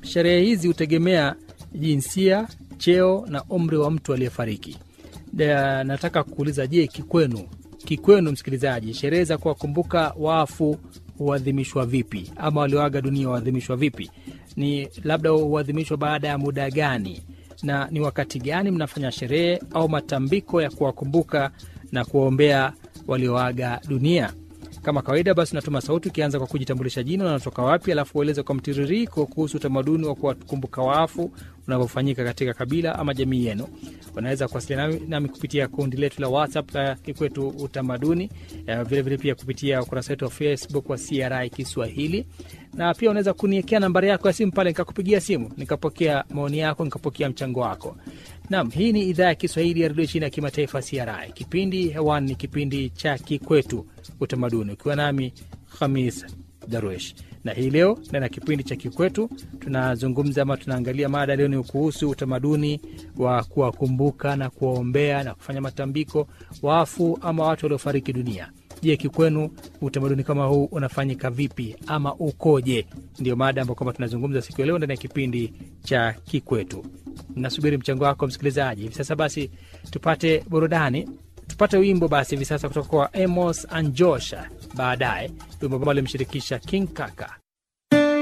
sherehe hizi hutegemea jinsia, cheo na umri wa mtu aliyefariki. Da- Nataka kuuliza, je, kikwenu kikwenu, msikilizaji, sherehe za kuwakumbuka wafu huadhimishwa vipi, ama walioaga dunia huadhimishwa vipi? Ni labda huadhimishwa baada ya muda gani, na ni wakati gani mnafanya sherehe au matambiko ya kuwakumbuka na kuwaombea walioaga dunia? Kama kawaida basi, unatuma sauti ukianza kwa kujitambulisha jina, unatoka wapi, alafu ueleze kwa mtiririko kuhusu utamaduni wa kuwakumbuka wafu unavyofanyika katika kabila ama jamii yenu. Unaweza kuwasiliana nami, nami kupitia kundi letu la WhatsApp la Kikwetu Utamaduni, eh, vilevile pia kupitia ukurasa wetu wa Facebook wa CRI Kiswahili, na pia unaweza kuniekea nambari yako ya simu pale, nikakupigia simu nikapokea maoni yako, nikapokea mchango wako. Naam, hii ni idhaa ya Kiswahili ya redio chini ya kimataifa CRI. Kipindi hewani ni kipindi cha Kikwetu Utamaduni, ukiwa nami Khamis Darwesh na hii leo ndani ya kipindi cha Kikwetu tunazungumza ama tunaangalia mada leo ni kuhusu utamaduni wa kuwakumbuka na kuwaombea na kufanya matambiko wafu ama watu waliofariki dunia. Je, kikwenu utamaduni kama huu unafanyika vipi ama ukoje? Ndio mada ambayo kwamba tunazungumza siku ya leo ndani ya kipindi cha Kikwetu. Nasubiri mchango wako msikilizaji. Hivi sasa basi tupate burudani tupate wimbo basi hivi sasa kutoka kwa Amos Anjosha, baadaye wimbo ambao alimshirikisha King Kaka.